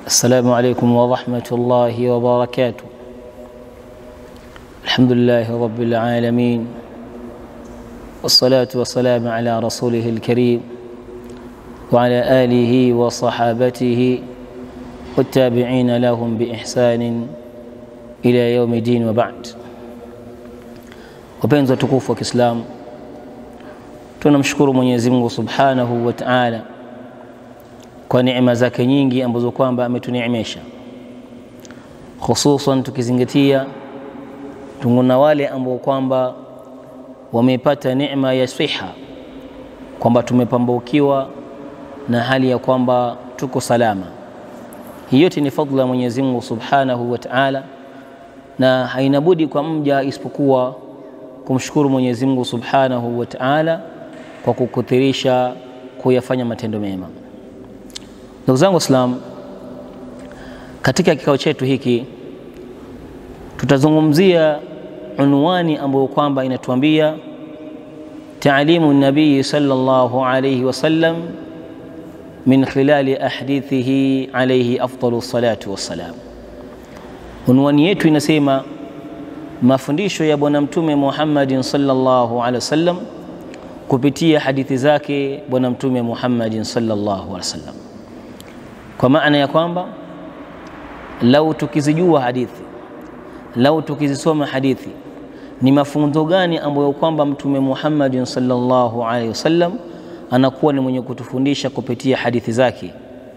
السلام عليكم ورحمة الله وبركاته الحمد لله رب العالمين والصلاة والسلام على رسوله الكريم وعلى آله وصحابته والتابعين لهم بإحسان إلى يوم الدين وبعد wapenzi watukufu wa Kiislamu, tunamshukuru Mwenyezi Mungu Subhanahu wa Ta'ala kwa neema zake nyingi ambazo kwamba ametuneemesha, hususan tukizingatia tuna wale ambao kwamba wamepata neema ya siha, kwamba tumepambukiwa na hali ya kwamba tuko salama. Hii yote ni fadhila ya Mwenyezi Mungu Subhanahu wa Ta'ala, na haina budi kwa mja isipokuwa kumshukuru Mwenyezi Mungu Subhanahu wa Ta'ala kwa kukuthirisha kuyafanya matendo mema. Ndugu zangu Waislamu, katika kikao chetu hiki tutazungumzia unwani ambayo kwamba inatuambia taalimu nabii sallallahu alayhi wasallam min khilali ahdithihi alayhi afdalu salatu wassalam. Unwani yetu inasema mafundisho ya Bwana Mtume Muhammadin sallallahu alaihi wasallam kupitia hadithi zake Bwana Mtume Muhammadin sallallahu alaihi wasallam, kwa maana ya kwamba lau tukizijua hadithi, lau tukizisoma hadithi, ni mafunzo gani ambayo kwamba Mtume Muhammadin sallallahu alaihi wasallam anakuwa ni mwenye kutufundisha kupitia hadithi zake.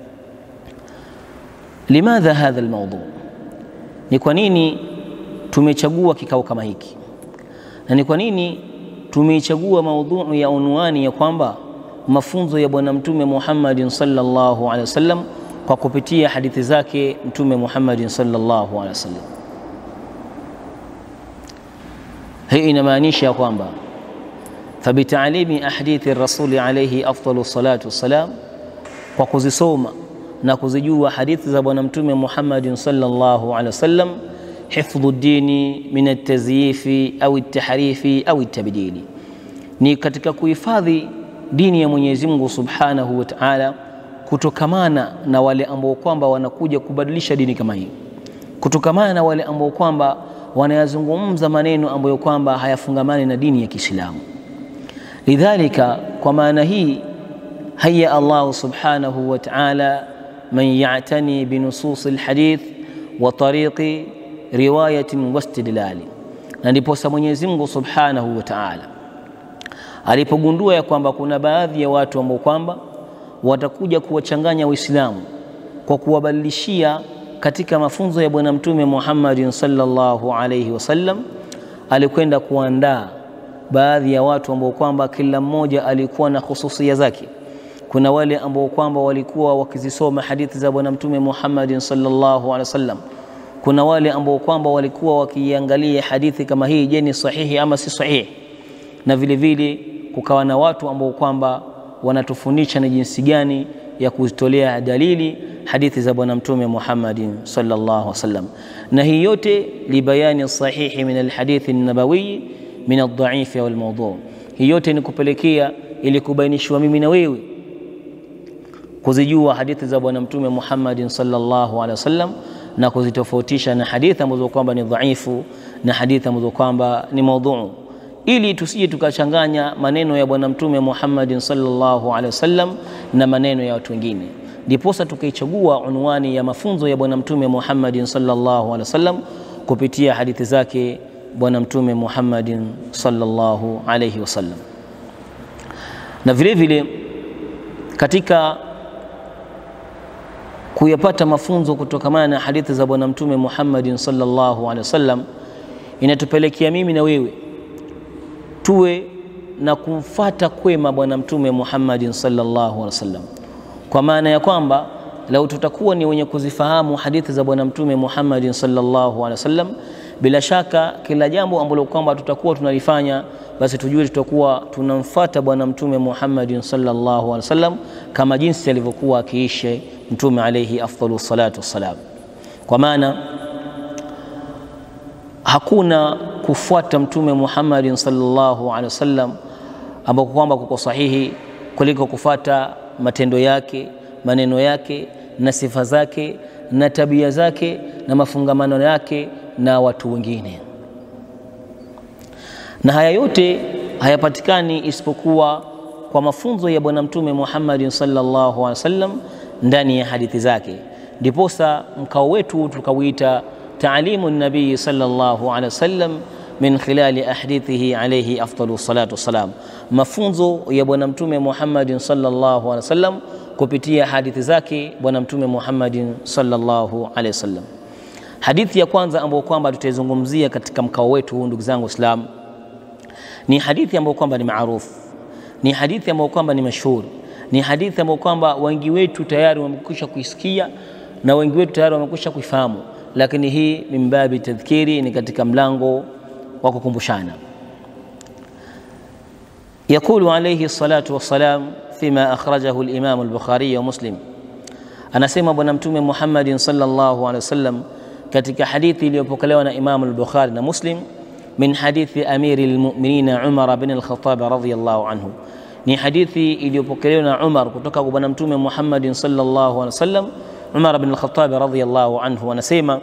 Limadha hadha almawdu, ni kwa nini tumechagua kikao kama hiki na ni kwa nini tumeichagua maudhui ya unwani ya kwamba mafunzo ya Bwana Mtume Muhammadin sallallahu alaihi wasallam kwa kupitia hadithi zake Mtume Muhammadin sallallahu alaihi wasallam. Hii inamaanisha ya kwamba fabitaalimi ahadithi rasuli alaihi afdalu salatu wassalam, kwa kuzisoma na kuzijua hadithi za Bwana Mtume Muhammadin sallallahu alaihi wasallam hifdhu dini min altazyifi au altahrifi au altabdili, ni katika kuhifadhi dini ya Mwenyezi Mungu Subhanahu wa Ta'ala, kutokamana na wale ambao kwamba wanakuja kubadilisha dini kama hii, kutokamana na wale ambao kwamba wanayazungumza maneno ambayo kwamba hayafungamani na dini ya Kiislamu. Lidhalika, kwa maana hii haya Allah Subhanahu wa Ta'ala man ya'tani binusus alhadith wa tariqi riwayatin wastidlali, na ndiposa Mwenyezi Mungu Subhanahu wa Ta'ala alipogundua ya kwamba kuna baadhi ya watu ambao kwamba watakuja kuwachanganya Waislamu kwa kuwabadilishia katika mafunzo ya Bwana Mtume Muhammadin sallallahu alayhi wasallam, alikwenda kuandaa baadhi ya watu ambao kwamba kila mmoja alikuwa na khususia zake. Kuna wale ambao kwamba walikuwa wakizisoma hadithi za Bwana Mtume Muhammadin sallallahu alayhi wasallam kuna wale ambao kwamba walikuwa wakiangalia hadithi kama hii, je, ni sahihi ama si sahihi, na vile vile kukawa na watu ambao kwamba wanatufundisha ni jinsi gani ya kuzitolea dalili hadithi za Bwana Mtume Muhammadin sallallahu alaihi wasallam, na hii yote libayani sahihi min alhadithi nabawi min aldhaifi au almawdhu. Hii yote ni kupelekea ili kubainishwa mimi na wewe kuzijua hadithi za Bwana Mtume Muhammadin sallallahu alaihi wasallam na kuzitofautisha na hadithi ambazo kwamba ni dhaifu na hadithi ambazo kwamba ni maudhuu, ili tusije tukachanganya maneno ya Bwana Mtume Muhammadin sallallahu alaihi wasallam na maneno ya watu wengine. Ndiposa tukaichagua unwani ya mafunzo ya Bwana Mtume Muhammadin sallallahu alaihi wasallam kupitia hadithi zake Bwana Mtume Muhammadin sallallahu alaihi wasallam, na vile vile katika kuyapata mafunzo kutokamana na hadithi za Bwana Mtume Muhammadin sallallahu alaihi wasallam inatupelekea mimi na wewe tuwe na kumfata kwema Bwana Mtume Muhammadin sallallahu alaihi wasallam, kwa maana ya kwamba lau tutakuwa ni wenye kuzifahamu hadithi za Bwana Mtume Muhammadin sallallahu alaihi wasallam, bila shaka kila jambo ambalo kwamba tutakuwa tunalifanya basi tujue tutakuwa tunamfata Bwana Mtume Muhammadin sallallahu alaihi wasallam kama jinsi alivyokuwa akiishi Mtume alaihi afdalu salatu wassalam, kwa maana hakuna kufuata Mtume Muhammadin sallallahu alaihi wasallam ambako kwamba kuko sahihi kuliko kufuata matendo yake, maneno yake na sifa zake na tabia zake na mafungamano yake na watu wengine, na haya yote hayapatikani isipokuwa kwa mafunzo ya Bwana Mtume Muhammadin sallallahu alaihi wasallam ndani ya hadithi zake. Ndiposa mkao wetu tukauita taalimu nabii sallallahu alaihi wasallam min khilali ahadithihi alayhi afdalu salatu wassalam, mafunzo ya Bwana Mtume Muhammadin sallallahu alaihi wasallam kupitia hadithi zake Bwana Mtume Muhammadin sallallahu alaihi wasallam. Hadithi ya kwanza ambayo kwamba tutaizungumzia katika mkao wetu huu, ndugu zangu Waislamu, ni hadithi ambayo kwamba ni maarufu, ni hadithi ambayo kwamba ni mashuhuri, ni hadithi ambayo kwamba wengi wetu tayari wamekwisha kuisikia na wengi wetu tayari wamekwisha kuifahamu, lakini hii min babi tadhkiri, ni katika mlango wa kukumbushana. Yaqulu alayhi salatu wassalam fima akhrajahu al-Imam al-Bukhari wa Muslim, anasema Bwana Mtume Muhammadin sallallahu alaihi wasallam katika hadithi iliyopokelewa na Imam al-Bukhari na Muslim min hadithi amiri al-mu'minin Umar bin al-Khattab radhiyallahu anhu, ni hadithi iliyopokelewa na Umar kutoka kwa Bwana Mtume Muhammadin sallallahu alaihi wasallam. Umar bin al-Khattab radhiyallahu anhu anasema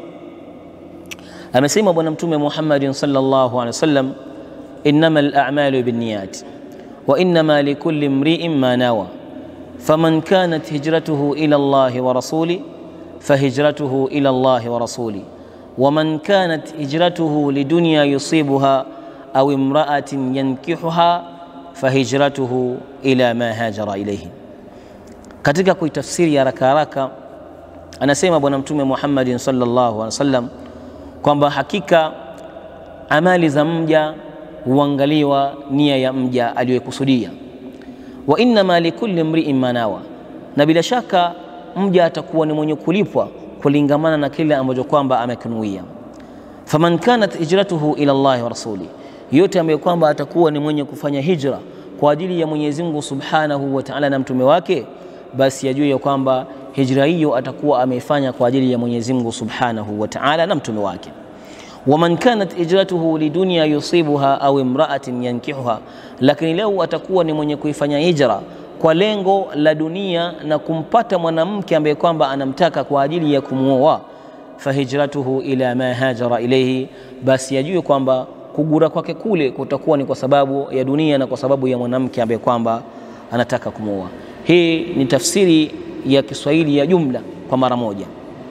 amesema Bwana Mtume Muhammadin sallallahu alaihi wasallam, innama al-a'malu binniyat wa innama likulli imri'in ma nawa faman kanat hijratuhu ila Allahi wa rasuli fahijratuhu ila Allahi wa rasuli waman kanat hijratuhu lidunya yusibuha au imra'atin yankihuha fahijratuhu ila ma hajara ilayhi. Katika kuitafsiri haraka haraka, anasema Bwana Mtume Muhammadin sallallahu alaihi wasallam kwamba hakika amali za mja huangaliwa nia ya mja aliyokusudia, wa innama likulli mri'in manawa, na bila shaka mja atakuwa ni mwenye kulipwa kulingamana na kile ambacho kwamba amekinuia. Faman kanat hijratuhu ila Allahi wa rasuli, yote ambayo kwamba atakuwa ni mwenye kufanya hijra kwa ajili ya Mwenyezi Mungu Subhanahu wa Ta'ala na mtume wake, basi ajue ya kwamba hijra hiyo atakuwa ameifanya kwa ajili ya Mwenyezi Mungu Subhanahu wa Ta'ala na mtume wake. Waman kanat hijratuhu lidunya yusibuha au imra'atin yankihuha, lakini leo atakuwa ni mwenye kuifanya hijra kwa lengo la dunia na kumpata mwanamke ambaye kwamba anamtaka kwa ajili ya kumwoa, fahijratuhu ila ma hajara ilayhi, basi ajue kwamba kugura kwake kule kutakuwa ni kwa sababu ya dunia na kwa sababu ya mwanamke ambaye kwamba anataka kumwoa. Hii ni tafsiri ya Kiswahili ya jumla kwa mara moja.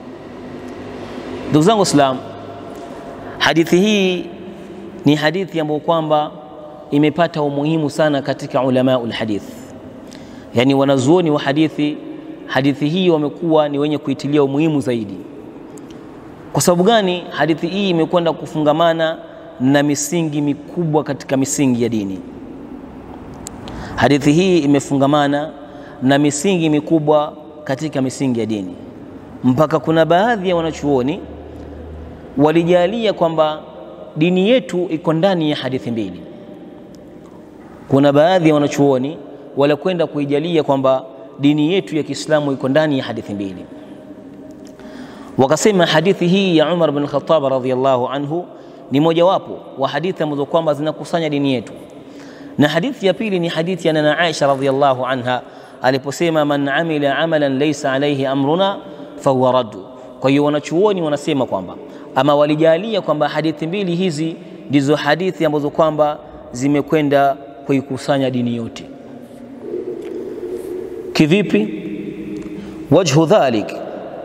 Ndugu zangu Waislamu, hadithi hii ni hadithi ambayo kwamba imepata umuhimu sana katika ulamaul hadith, yaani wanazuoni wa hadithi. Hadithi hii wamekuwa ni wenye kuitilia umuhimu zaidi. Kwa sababu gani? Hadithi hii imekwenda kufungamana na misingi mikubwa katika misingi ya dini. Hadithi hii imefungamana na misingi mikubwa katika misingi ya dini, mpaka kuna baadhi ya wanachuoni walijalia kwamba dini yetu iko ndani ya hadithi mbili. Kuna baadhi ya wanachuoni walikwenda kuijalia kwamba dini yetu ya Kiislamu iko ndani ya hadithi mbili, wakasema hadithi hii ya Umar bin Khattab radhiyallahu anhu ni mojawapo wa hadithi ambazo kwamba zinakusanya dini yetu, na hadithi ya pili ni hadithi ya nana Aisha radhiyallahu anha aliposema, man amila amalan laysa alayhi amruna fahuwa raddu. Kwa hiyo wanachuoni wanasema kwamba ama walijalia kwamba hadithi mbili hizi ndizo hadithi ambazo kwamba zimekwenda kuikusanya dini yote. Kivipi? Wajhu dhalik,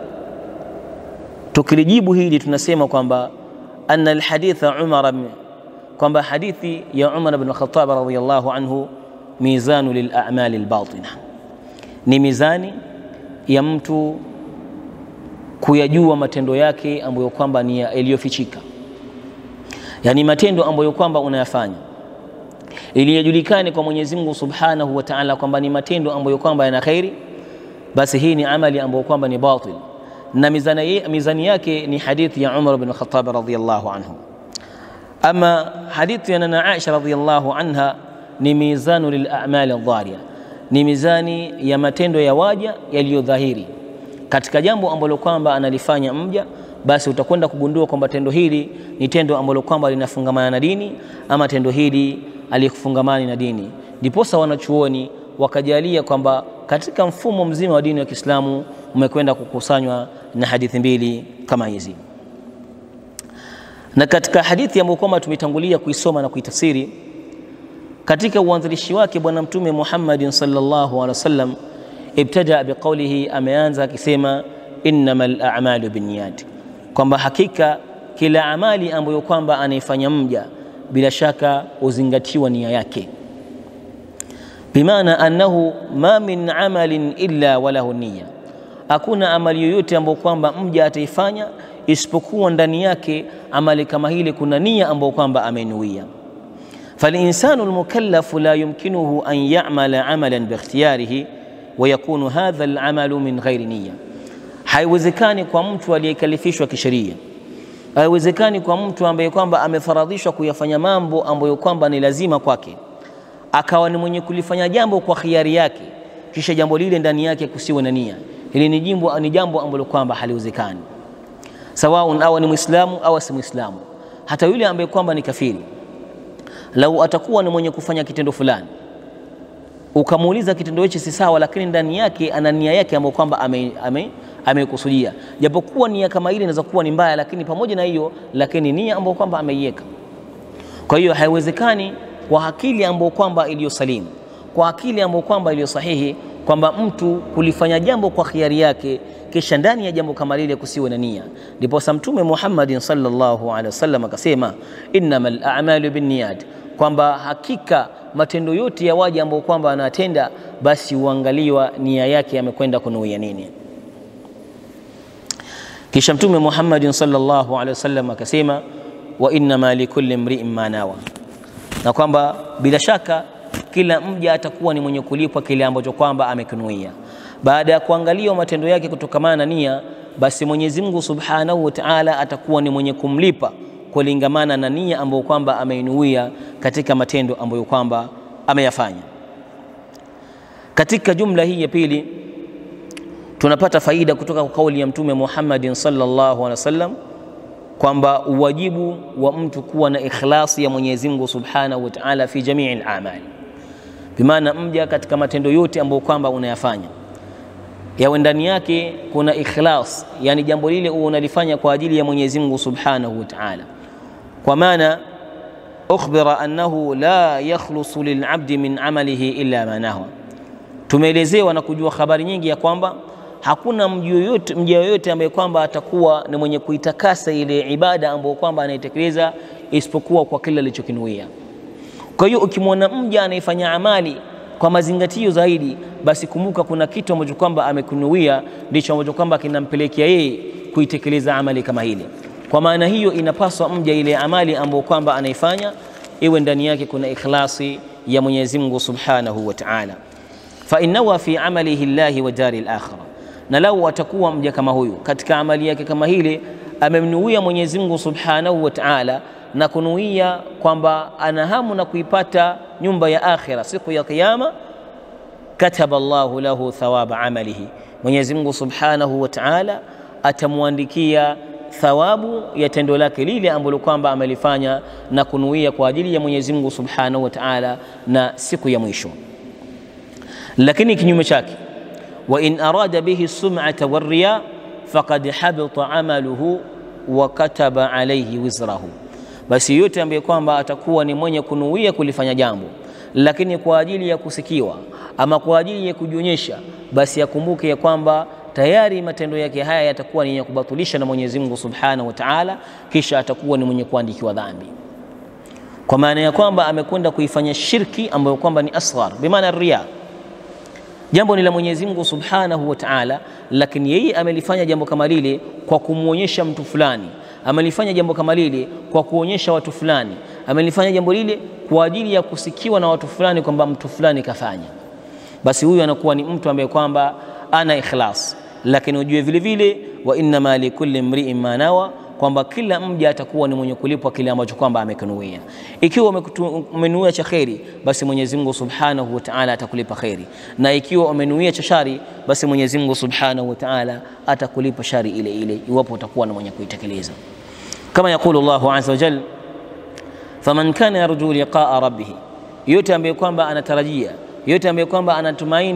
tukilijibu hili tunasema kwamba anna alhaditha Umar, kwamba hadithi ya Umar bin Khattab radhiyallahu anhu mizanu lilamali albatina, ni mizani ya mtu kuyajua matendo yake ambayo kwamba ni yaliyofichika, yaani matendo ambayo kwamba unayafanya ili yajulikane kwa Mwenyezi Mungu Subhanahu wa Ta'ala kwamba ni matendo ambayo kwamba yana khairi, basi hii ni amali ambayo kwamba ni batil, na mizani, mizani yake ni hadithi ya Umar bin Khattab radhiyallahu anhu. Ama hadithi ya nana Aisha radhiyallahu anha ni mizanu lil a'mali adh-dhariya, ni mizani ya matendo ya waja yaliyodhahiri katika jambo ambalo kwamba analifanya mja, basi utakwenda kugundua kwamba tendo hili ni tendo ambalo kwamba linafungamana na dini ama tendo hili alikufungamani na dini. Ndiposa wanachuoni wakajalia kwamba katika mfumo mzima wa dini ya Kiislamu umekwenda kukusanywa na hadithi mbili kama hizi. Na katika hadithi ambayo kwamba tumetangulia kuisoma na kuitafsiri katika uanzilishi wake Bwana Mtume Muhammadin sallallahu alaihi wasallam ibtada biqaulihi, ameanza akisema innamal a'malu binniyat, kwamba hakika kila amali ambayo kwamba anaifanya mja bila shaka uzingatiwa nia yake, bimaana annahu ma min amalin illa walahu niyya, hakuna amali yoyote ambayo kwamba mja ataifanya isipokuwa ndani yake amali kama hile kuna nia ambayo kwamba amenuia. Falinsanu lmukallafu la yumkinuhu an yamala amalan bikhtiyarihi wa yakunu hadha alamalu min ghairi niyya, haiwezekani kwa mtu aliyekalifishwa kisheria haiwezekani kwa mtu ambaye kwamba amefaradhishwa kuyafanya mambo ambayo kwamba ni lazima kwake, akawa ni mwenye kulifanya jambo kwa khiari yake, kisha jambo lile ndani yake kusiwe na nia. Hili ni jambo ni jambo ambalo kwamba haliwezekani, sawaun awa ni Muislamu au si Muislamu. Hata yule ambaye kwamba ni kafiri, lau atakuwa ni mwenye kufanya kitendo fulani, ukamuuliza kitendo hichi si sawa, lakini ndani yake ana nia yake ambayo kwamba ame, ame amekusudia japokuwa nia kama ile inaweza kuwa ni mbaya, lakini pamoja na hiyo, lakini nia ambayo kwamba ameiweka. Kwa hiyo haiwezekani kwa akili ambayo kwamba iliyo salimu, kwa akili ambayo kwamba iliyo sahihi, kwamba mtu kulifanya jambo kwa khiari yake, kisha ndani ya jambo kama lile kusiwe na nia. Ndipo sa Mtume Muhammadin sallallahu alaihi wasallam akasema, innamal a'malu binniyat, kwamba hakika matendo yote ya waja ambao kwamba anatenda, basi huangaliwa nia yake amekwenda kunuia nini. Kisha Mtume Muhammadin sallallahu alaihi wasallam akasema wa innama likulli mri'in ma nawa, na kwamba bila shaka kila mja atakuwa ni mwenye kulipwa kile ambacho kwamba amekinuia. Baada ya kuangaliwa matendo yake kutokamana na nia, basi Mwenyezi Mungu Subhanahu wa Ta'ala atakuwa ni mwenye kumlipa kulingamana na nia ambayo kwamba ameinuia katika matendo ambayo kwamba ameyafanya. Katika jumla hii ya pili tunapata faida kutoka kwa kauli ya Mtume Muhammadin sallallahu alaihi wasallam kwamba uwajibu wa mtu kuwa na ikhlasi ya Mwenyezi Mungu Subhanahu wa Ta'ala fi jamii al-a'mal, bimaana mja katika matendo yote ambayo kwamba unayafanya yawe ndani yake kuna ikhlas, yani jambo lile unalifanya kwa ajili ya Mwenyezi Mungu Subhanahu wa Ta'ala, kwa maana ukhbira annahu la yakhlusu lil'abdi min amalihi illa ma nahwa. Tumeelezewa na kujua habari nyingi ya kwamba hakuna mja yoyote ambaye kwamba atakuwa ni mwenye kuitakasa ile ibada ambayo kwamba anaitekeleza isipokuwa kwa kile alichokinuia. Kwa hiyo ukimwona mja anaifanya amali kwa mazingatio zaidi, basi kumbuka kuna kitu ambacho kwamba amekunuia, ndicho ambacho kwamba kinampelekea yeye kuitekeleza amali kama ile. Kwa maana hiyo, inapaswa mja ile amali ambayo kwamba anaifanya iwe ndani yake kuna ikhlasi ya Mwenyezi Mungu Subhanahu wa Ta'ala, fa innawa fi amalihi llahi wa dari al-akhirah na lau atakuwa mja kama huyu katika amali yake kama hile amemnuia Mwenyezi Mungu Subhanahu wa Ta'ala, na kunuia kwamba ana hamu na kuipata nyumba ya akhira siku ya Kiyama, kataba Allahu lahu thawaba amalihi, Mwenyezi Mungu Subhanahu wa Ta'ala atamwandikia thawabu ya tendo lake lile ambalo kwamba amelifanya na kunuia kwa ajili ya Mwenyezi Mungu Subhanahu wa Ta'ala na siku ya mwisho. Lakini kinyume chake wa in arada bihi sum'ata warriya faqad habita amaluhu wa kataba alayhi wizrahu, basi yote ambaye kwamba atakuwa ni mwenye kunuia kulifanya jambo lakini kwa ajili ya kusikiwa ama kwa ajili ya kujionyesha, basi akumbuke ya kwamba tayari matendo yake haya yatakuwa ni yenye kubatilisha na Mwenyezi Mungu Subhanahu wa Ta'ala, kisha atakuwa ni mwenye kuandikiwa dhambi, kwa maana ya kwamba amekwenda kuifanya shirki ambayo kwamba ni asghar, bimaana riya jambo ni la Mwenyezi Mungu Subhanahu wa Ta'ala, lakini yeye amelifanya jambo kama lile kwa kumwonyesha mtu fulani, amelifanya jambo kama lile kwa kuonyesha watu fulani, amelifanya jambo lile kwa ajili ya kusikiwa na watu fulani kwamba mtu fulani kafanya, basi huyu anakuwa ni mtu ambaye kwamba ana ikhlas. Lakini ujue vile vile, wa innama likulli mri'in ma nawa kwamba kila mja atakuwa ni mwenye kulipwa kile ambacho kwamba amekinuia. Ikiwa umenuia cha kheri, basi Mwenyezi Mungu Subhanahu wa Ta'ala atakulipa kheri, na ikiwa umenuia cha shari, basi Mwenyezi Mungu Subhanahu wa Ta'ala atakulipa shari ile ile, iwapo utakuwa ni mwenye kuitekeleza. Kama yakulu Allahu azza wa jalla, faman kana yarju liqaa rabbih, yote ambaye kwamba anatarajia yote ambaye kwamba anatumaini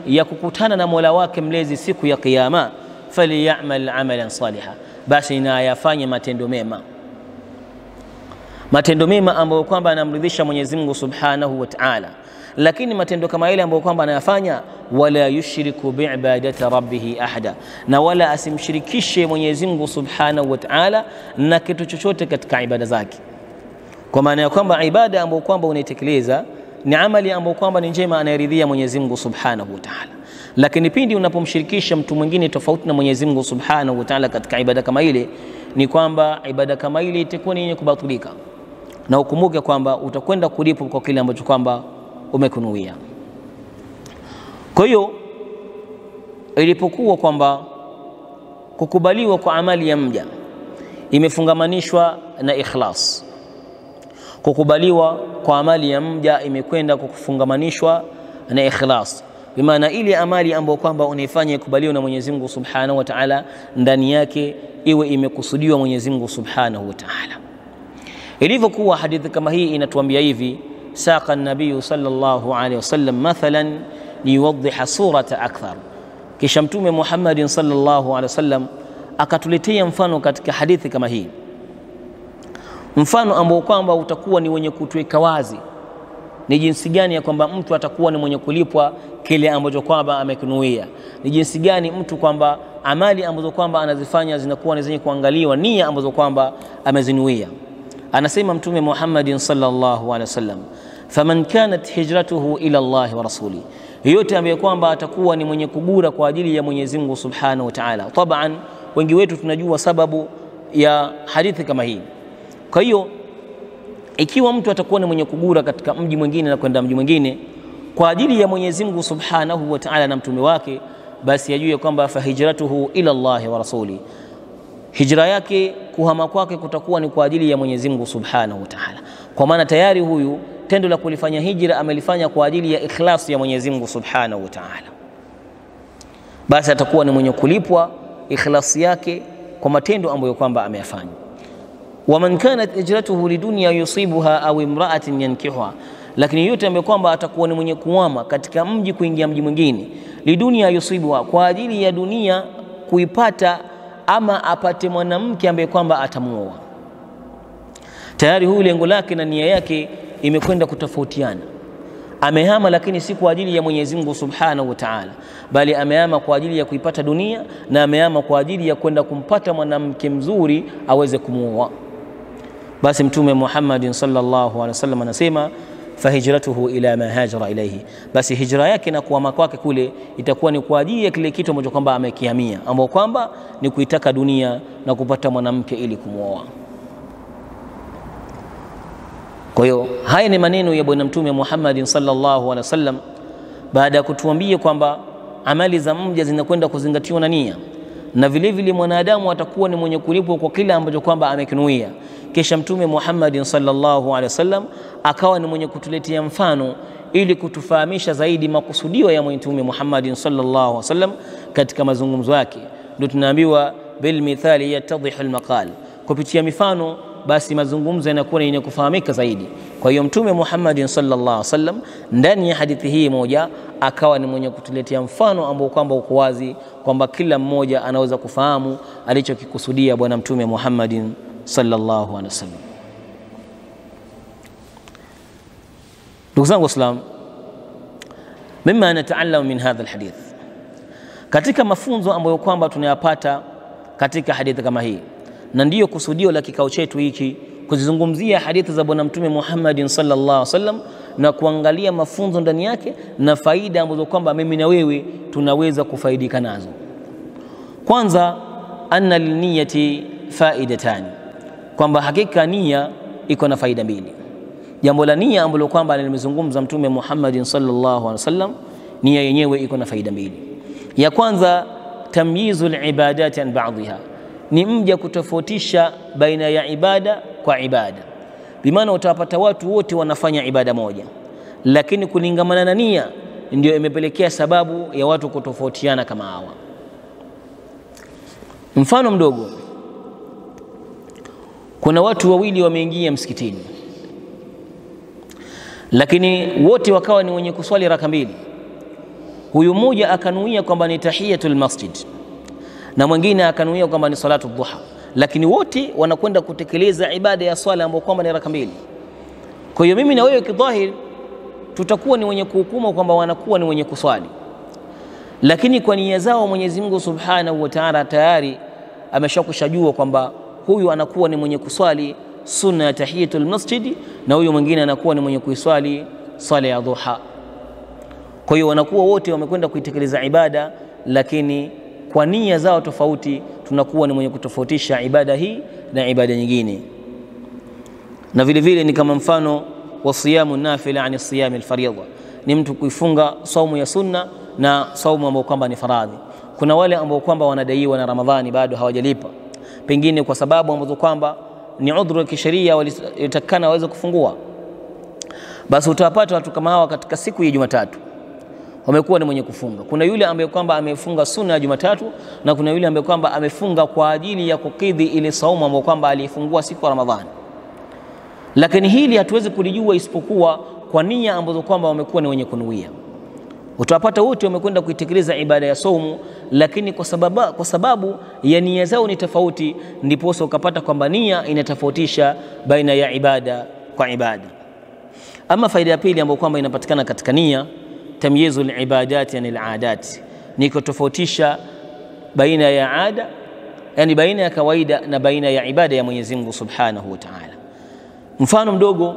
ya kukutana na Mola wake mlezi siku ya Kiyama, falyamal amalan saliha, basi na ayafanye matendo mema, matendo mema ambayo kwamba anamridhisha Mwenyezi Mungu Subhanahu wa Ta'ala. Lakini matendo kama ile ambayo kwamba anayafanya, wala yushriku biibadati rabbihi ahada, na wala asimshirikishe Mwenyezi Mungu Subhanahu wa Ta'ala na kitu chochote katika ibada zake, kwa maana ya kwamba ibada ambayo kwamba unaitekeleza ni amali ambayo kwamba ni njema, anayeridhia Mwenyezi Mungu Subhanahu wa Ta'ala. Lakini pindi unapomshirikisha mtu mwingine tofauti na Mwenyezi Mungu Subhanahu wa Ta'ala katika ibada kama ile, ni kwamba ibada kama ile itakuwa ni yenye kubatilika, na ukumbuke kwamba utakwenda kulipwa kwa kile ambacho kwamba umekunuia. Kwa hiyo ilipokuwa kwamba kukubaliwa kwa amali ya mja imefungamanishwa na ikhlas kukubaliwa kwa amali ya mja imekwenda kufungamanishwa na ikhlas, bimaana ile amali ambayo kwamba unaifanya ikubaliwa na Mwenyezi Mungu Subhanahu wa Ta'ala, ndani yake iwe imekusudiwa Mwenyezi Mungu Subhanahu wa Ta'ala. Ilivyokuwa hadithi kama hii inatuambia hivi, saqa nabiyu sallallahu alaihi wasallam mathalan liyuwaddiha surata akthar, kisha Mtume Muhammadin sallallahu alaihi wasallam akatuletea mfano katika hadithi kama hii mfano ambao kwamba utakuwa ni wenye kutuweka wazi ni jinsi gani ya kwamba mtu atakuwa ni mwenye kulipwa kile ambacho kwamba amekinuia, ni jinsi gani mtu kwamba amali ambazo kwamba anazifanya zinakuwa ni zenye kuangaliwa nia ambazo kwamba amezinuia. Anasema Mtume Muhammadin sallallahu alaihi wasallam, faman kanat hijratuhu ila Allahi wa rasuli, yeyote ambaye kwamba atakuwa ni mwenye kugura kwa ajili ya Mwenyezi Mungu subhanahu wa ta'ala. Taban, wengi wetu tunajua sababu ya hadithi kama hii kwa hiyo ikiwa mtu atakuwa ni mwenye kugura katika mji mwingine na kwenda mji mwingine kwa ajili ya Mwenyezi Mungu Subhanahu wa Ta'ala na mtume wake, basi ajue kwamba fahijratuhu ila Allahi wa rasuli, hijra yake kuhama kwake kutakuwa ni kwa ajili ya Mwenyezi Mungu Subhanahu wa Ta'ala, kwa maana tayari huyu tendo la kulifanya hijra amelifanya kwa ajili ya ikhlas ya Mwenyezi Mungu Subhanahu wa Ta'ala, basi atakuwa ni mwenye kulipwa ikhlasi yake kwa matendo ambayo kwamba ameyafanya waman kanat hijratuhu lidunya yusibuha au imraatin yankihuha, lakini yote ambaye kwamba atakuwa ni mwenye kuama katika mji kuingia mji mwingine, lidunya yusibuha, kwa ajili ya dunia kuipata, ama apate mwanamke ambaye kwamba atamuoa, tayari huyu lengo lake na nia yake imekwenda kutofautiana. Amehama lakini si kwa ajili ya Mwenyezi Mungu Subhanahu wa Ta'ala, bali amehama kwa ajili ya kuipata dunia na amehama kwa ajili ya kwenda kumpata mwanamke mzuri aweze kumuoa. Basi Mtume Muhammadin sallallahu alaihi wasallam anasema fahijratuhu ila ma hajara ilaihi, basi hijra yake na kuhama kwake kule itakuwa ni kwa ajili ya kile kitu ambacho kwamba amekihamia, ambao kwamba ni kuitaka dunia na kupata mwanamke ili kumwoa. Kwa hiyo haya ni maneno ya Bwana Mtume Muhammadin sallallahu alaihi wasallam baada ya kutuambia kwamba amali za mja zinakwenda kuzingatiwa na nia, na vile vile mwanadamu atakuwa ni mwenye kulipwa kwa kile ambacho kwamba amekinuia. Kisha Mtume Muhammadin sallallahu alaihi wasallam akawa ni mwenye kutuletea mfano ili kutufahamisha zaidi makusudio ya Mtume Muhammadin sallallahu alaihi wasallam katika mazungumzo yake. Ndio tunaambiwa bil mithali yatadhihu al maqal, kupitia mifano basi mazungumzo yanakuwa ni yenye kufahamika zaidi. Kwa hiyo Mtume Muhammadin sallallahu alaihi wasallam ndani ya hadithi hii moja akawa ni mwenye kutuletea mfano ambao kwamba uko wazi kwamba kila mmoja anaweza kufahamu alichokikusudia Bwana Mtume Muhammadin sallallahu alaihi wasallam. Ndugu zangu Waislamu, mima nataalamu min hadha alhadith, katika mafunzo ambayo kwamba tunayapata katika hadithi kama hii na ndiyo kusudio la kikao chetu hiki kuzizungumzia hadithi za Bwana Mtume Muhammadin sallallahu alaihi wasallam na kuangalia mafunzo ndani yake na faida ambazo kwamba mimi na wewe tunaweza kufaidika nazo. Kwanza, anna liniyati faidatani, kwamba hakika nia iko na faida mbili. Jambo la nia ambalo kwamba limezungumza Mtume Muhammadin sallallahu alaihi wasallam, nia yenyewe iko na faida mbili. Ya kwanza, tamyizu libadati an ba'dhiha ni mja kutofautisha baina ya ibada kwa ibada, bimaana utawapata watu wote wanafanya ibada moja, lakini kulingamana na nia ndio imepelekea sababu ya watu kutofautiana kama hawa. Mfano mdogo, kuna watu wawili wameingia msikitini, lakini wote wakawa ni wenye kuswali raka mbili. huyu mmoja akanuia kwamba ni tahiyatul masjid na mwingine akanuia kwamba ni salatu dhuha, lakini wote wanakwenda kutekeleza ibada ya swala ambayo kwamba ni raka mbili. Kwa hiyo mimi na wewe kidhahiri tutakuwa ni wenye kuhukumu kwamba wanakuwa ni wenye kuswali, lakini kwa nia zao Mwenyezi Mungu Subhanahu wa Ta'ala tayari ameshakushajua kwamba huyu anakuwa ni mwenye kuswali sunna ya tahiyatul masjid na huyu mwingine anakuwa ni mwenye kuiswali swala ya dhuha. Kwa hiyo wanakuwa wote wamekwenda kuitekeleza ibada, lakini kwa nia zao tofauti, tunakuwa ni mwenye kutofautisha ibada hii na ibada nyingine. Na vile vile ni kama mfano wa siyamu nafila ani siyami alfaridha, ni mtu kuifunga saumu ya sunna na saumu ambayo kwamba ni faradhi. Kuna wale ambao kwamba wanadaiwa na Ramadhani bado hawajalipa, pengine kwa sababu ambazo kwamba ni udhuru wa kisheria walitakana waweze kufungua, basi utawapata watu kama hawa katika siku ya Jumatatu wamekuwa ni mwenye kufunga. Kuna yule ambaye kwamba amefunga sunna ya Jumatatu na kuna yule ambaye kwamba amefunga kwa ajili ya kukidhi ile saumu ambayo kwamba aliifungua siku ya Ramadhani. Lakini hili hatuwezi kulijua isipokuwa kwa nia ambazo kwamba wamekuwa ni wenye kunuia. Utawapata wote wamekwenda kuitekeleza ibada ya saumu, lakini kwa sababu, kwa sababu ya nia zao ni tofauti, ndiposa ukapata kwamba nia inatofautisha baina ya ibada kwa ibada. Ama faida ya pili ambayo kwamba inapatikana katika nia tamyizu libadati yani aladat, ni kutofautisha baina ya ada, yani baina ya kawaida na baina ya ibada ya Mwenyezi Mungu Subhanahu wa Ta'ala. Mfano mdogo,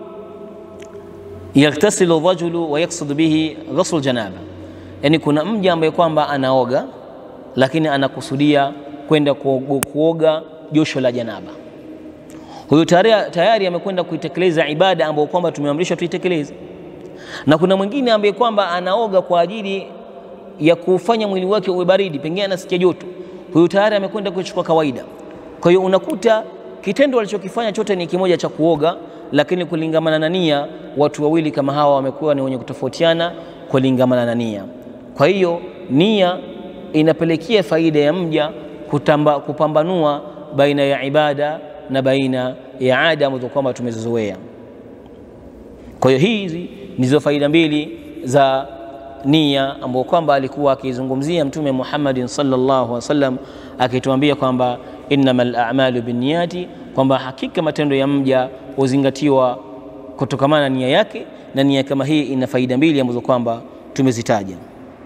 yaktasilu rajulu wa yaksud bihi ghusl janaba, yani kuna mja ambaye kwamba anaoga lakini anakusudia kwenda kuoga josho la janaba. Huyo tayari amekwenda kuitekeleza ibada ambayo kwamba tumeamrishwa tuitekeleze na kuna mwingine ambaye kwamba anaoga kwa ajili ya kufanya mwili wake uwe baridi, pengine anasikia joto, huyu tayari amekwenda kuchukua kawaida. Kwa hiyo unakuta kitendo alichokifanya chote ni kimoja cha kuoga, lakini kulingamana na nia, watu wawili kama hawa wamekuwa ni wenye kutofautiana kulingamana na nia. Kwa hiyo nia inapelekea faida ya mja kutamba, kupambanua baina ya ibada na baina ya ada ambazo kwamba tumezizoea. Kwa hiyo hizi ndizo faida mbili za nia ambao kwamba alikuwa akizungumzia Mtume Muhammadin sallallahu alaihi wasallam akituambia kwamba innamal a'malu binniyati, kwamba hakika matendo ya mja huzingatiwa kutokamana na nia yake, na nia kama hii ina faida mbili ambazo kwamba tumezitaja.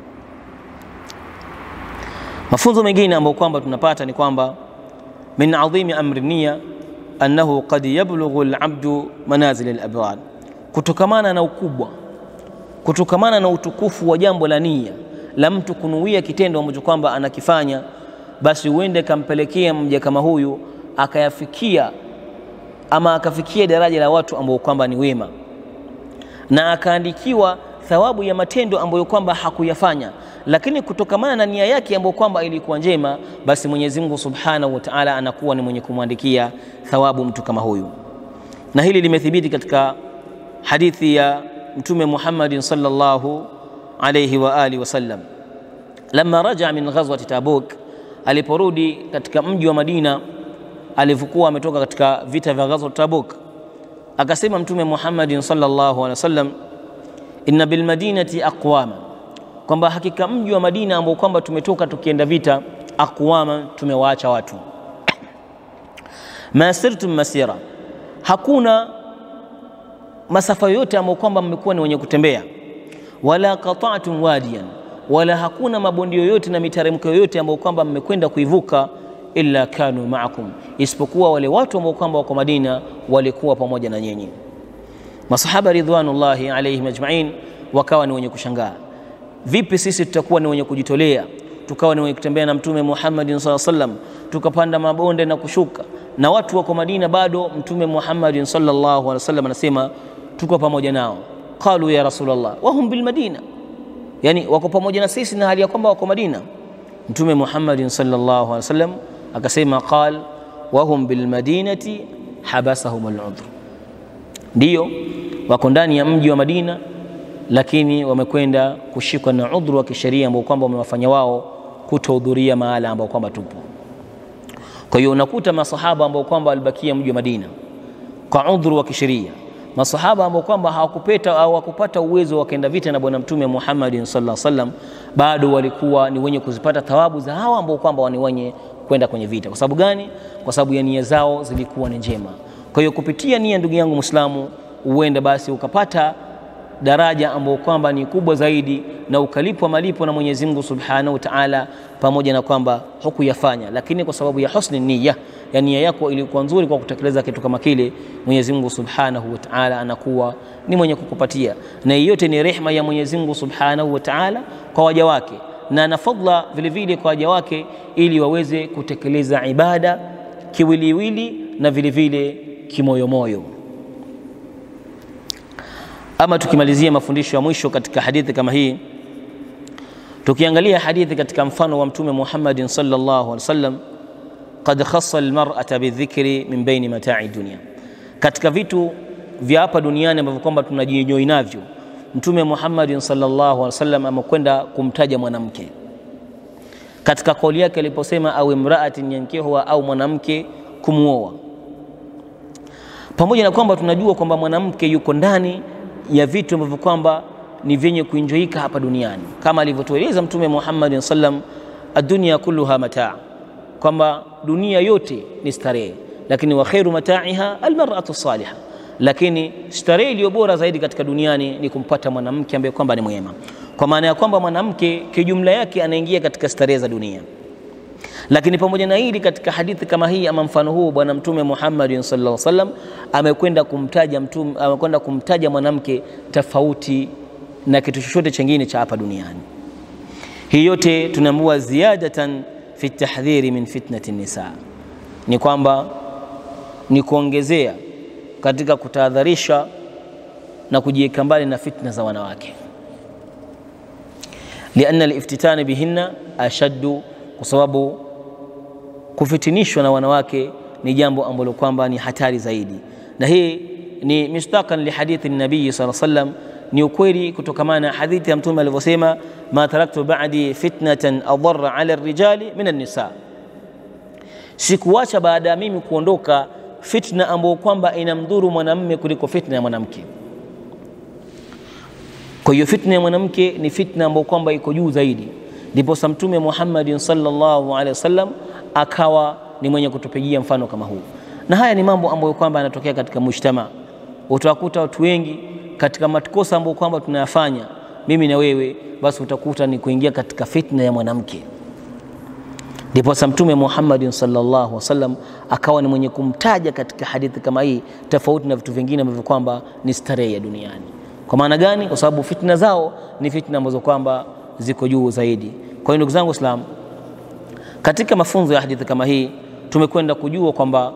Mafunzo mengine ambayo kwamba tunapata ni kwamba min adhimi amri nia annahu qad yablughu al-abdu manazil al-abrar kutokamana na ukubwa, kutokamana na utukufu wa jambo la nia la mtu kunuia kitendo ambacho kwamba anakifanya, basi huende kampelekea mja kama huyu akayafikia ama akafikia daraja la watu ambao kwamba ni wema, na akaandikiwa thawabu ya matendo ambayo kwamba hakuyafanya, lakini kutokamana na nia yake ambayo kwamba ilikuwa njema, basi Mwenyezi Mungu Subhanahu wa Ta'ala anakuwa ni mwenye kumwandikia thawabu mtu kama huyu, na hili limethibiti katika hadithi ya Mtume Muhammadin sallallahu alayhi wa alihi wasallam, lamma raja min ghazwati Tabuk, aliporudi katika mji wa Madina alivyokuwa ametoka katika vita vya ghazwat Tabuk, akasema Mtume Muhammadin sallallahu alayhi wasallam, inna bil madinati aqwama, kwamba hakika mji wa Madina ambao kwamba tumetoka tukienda vita, aqwama, tumewaacha watu, ma sirtum masira, hakuna masafa yote ambayo kwamba mmekuwa ni wenye kutembea, wala qata'tum wadiyan, wala hakuna mabondi yoyote na miteremko yoyote ambayo kwamba mmekwenda kuivuka, illa kanu ma'akum, isipokuwa wale watu ambao kwamba wako Madina walikuwa pamoja na nyinyi. Masahaba ridwanullahi alaihim ajma'in wakawa ni wenye kushangaa, vipi sisi tutakuwa ni wenye kujitolea tukawa ni wenye kutembea na Mtume Muhammadin sallallahu alaihi wasallam tukapanda mabonde na kushuka na watu wako Madina bado Mtume Muhammadin sallallahu alaihi wasallam anasema tuko pamoja nao. Qalu ya Rasulullah wahum bil Madina, yani wako pamoja na sisi na hali ya kwamba wako Madina. Mtume Muhammadin sallallahu alaihi wasallam akasema qal wahum bil madinati habasahum al udhr, ndiyo wako ndani ya mji wa Madina, lakini wamekwenda kushikwa na udhuru wa kisheria ambao kwamba wamewafanya wao kutohudhuria mahala ambao kwamba tupo. Kwa hiyo unakuta masahaba ambao kwamba walibakia mji wa Madina kwa udhuru wa kisheria, masahaba ambao kwamba hawakupeta au hawakupata uwezo wakaenda vita na bwana mtume Muhammadin sallallahu alaihi wasallam, bado walikuwa ni wenye kuzipata thawabu za hawa ambao kwamba ni wenye kwenda kwenye vita. Kwa sababu gani? Kwa sababu ya nia zao zilikuwa ni njema. Kwa hiyo kupitia nia, ndugu yangu Muislamu, uende basi ukapata daraja ambayo kwamba ni kubwa zaidi na ukalipwa malipo na Mwenyezi Mungu Subhanahu wa Ta'ala, pamoja na kwamba hukuyafanya, lakini kwa sababu ya husni niyya, ya nia yako ilikuwa nzuri kwa kutekeleza kitu kama kile, Mwenyezi Mungu Subhanahu wa Ta'ala anakuwa ni mwenye kukupatia, na yote ni rehma ya Mwenyezi Mungu Subhanahu wa Ta'ala kwa waja wake, na na fadla vile vile kwa waja wake, ili waweze kutekeleza ibada kiwiliwili na vile vile kimoyomoyo. Ama tukimalizia mafundisho ya mwisho katika hadithi kama hii, tukiangalia hadithi katika mfano wa Mtume Muhammadin sallallahu alaihi wasallam, qad khassa almar'ata bidhikri min baini mata'i dunya, katika vitu vya hapa duniani ambavyo kwamba tunajinyoi navyo, Mtume Muhammadin sallallahu alaihi wasallam amekwenda kumtaja mwanamke katika kauli yake aliposema, au imra'atin yankihuha, au mwanamke kumwoa, pamoja na kwamba tunajua kwamba mwanamke yuko ndani ya vitu ambavyo kwamba ni vyenye kuinjoika hapa duniani kama alivyotueleza Mtume Muhammad sallam, adunia kulluha mataa, kwamba dunia yote ni starehe, lakini wa khairu mataiha almar'atu salihah, lakini starehe iliyo bora zaidi katika duniani ni kumpata mwanamke ambaye kwamba ni mwema, kwa maana ya kwamba mwanamke kijumla yake anaingia katika starehe za dunia. Lakini pamoja na hili, katika hadithi kama hii ama mfano huu, bwana Mtume Muhammad sallallahu alaihi wasallam amekwenda kumtaja mtume, amekwenda kumtaja mwanamke tofauti na kitu chochote chengine cha hapa duniani. Hii yote tunaambiwa ziyadatan fi tahdhiri min fitnati nisa, ni kwamba ni kuongezea katika kutahadharisha na kujiweka mbali na fitna za wanawake, lianna aliftitana bihinna ashaddu, kwa sababu kufitinishwa na wanawake ni jambo ambalo kwamba ni hatari zaidi, na hii ni mistaqan li hadithi nabii sallallahu alaihi wasallam, ni ukweli kutokamana na hadithi ya Mtume alivyosema, ma taraktu ba'di fitnatan adarra ala rijali min an-nisa, sikuacha baada ya mimi kuondoka fitna ambayo kwamba inamdhuru mwanamme kuliko fitna ya mwanamke. Kwa hiyo fitna ya mwanamke ni fitna ambayo kwamba iko juu zaidi, ndipo Mtume Muhammadin sallallahu alaihi wasallam akawa ni mwenye kutupigia mfano kama huu, na haya ni mambo ambayo kwamba yanatokea katika mujtama. Utawakuta watu wengi katika makosa ambayo kwamba tunayafanya mimi na wewe, basi utakuta ni kuingia katika fitna ya mwanamke. Ndipo Mtume Muhammadin sallallahu alaihi wasallam akawa ni mwenye kumtaja katika hadithi kama hii, tofauti na vitu vingine ambavyo kwamba ni starehe ya duniani. Kwa maana gani? Kwa sababu fitna zao ni fitna ambazo kwamba ziko juu zaidi. Kwa hiyo ndugu zangu Waislamu, katika mafunzo ya hadithi kama hii tumekwenda kujua kwamba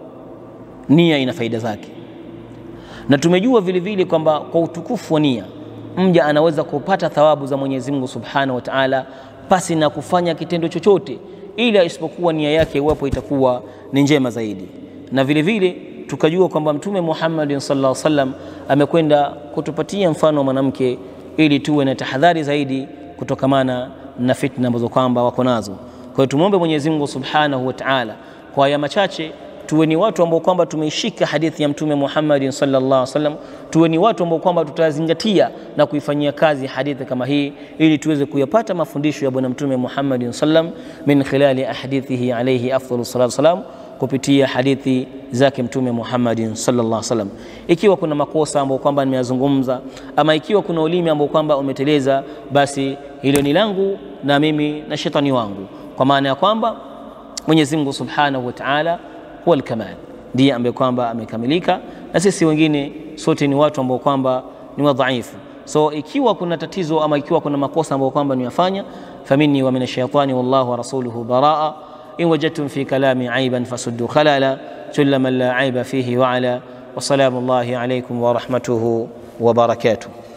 nia ina faida zake, na tumejua vile vile kwamba kwa utukufu wa nia mja anaweza kupata thawabu za Mwenyezi Mungu Subhanahu wa Ta'ala pasi na kufanya kitendo chochote, ila isipokuwa nia yake iwapo itakuwa ni njema zaidi. Na vile vile tukajua kwamba Mtume Muhammad sallallahu alaihi wasallam amekwenda kutupatia mfano wa mwanamke ili tuwe na tahadhari zaidi kutokamana na fitna ambazo kwamba wako nazo. Kwa hiyo tumwombe Mwenyezi Mungu Subhanahu wa Ta'ala kwa haya machache tuwe ni watu ambao kwamba tumeishika hadithi ya Mtume Muhammad sallallahu alaihi wasallam, tuwe ni watu ambao kwamba tutazingatia na kuifanyia kazi hadithi kama hii, ili tuweze kuyapata mafundisho ya Bwana Mtume Muhammad sallam min khilali ahadithihi alayhi afdalu salatu wasalam, kupitia hadithi zake Mtume Muhammad sallallahu alaihi wasallam. Ikiwa kuna makosa ambayo kwamba nimeyazungumza ama ikiwa kuna ulimi ambao kwamba umeteleza, basi hilo ni langu na mimi na shetani wangu, kwa maana ya kwamba Mwenyezi Mungu Subhanahu wa Ta'ala huwa al-kamal, ndiye ambaye kwamba amekamilika, na sisi wengine sote ni watu ambao kwamba ni wadhaifu. So ikiwa kuna tatizo ama ikiwa kuna makosa ambayo kwamba nimeyafanya, faminni wa min ash-shaytani wallahu wa rasuluhu baraa in wajadtum fi kalami aiban fasuddu khalala kulla man la aiba fihi wa ala wa salamu Allahi alaykum wa rahmatuhu wa barakatuh.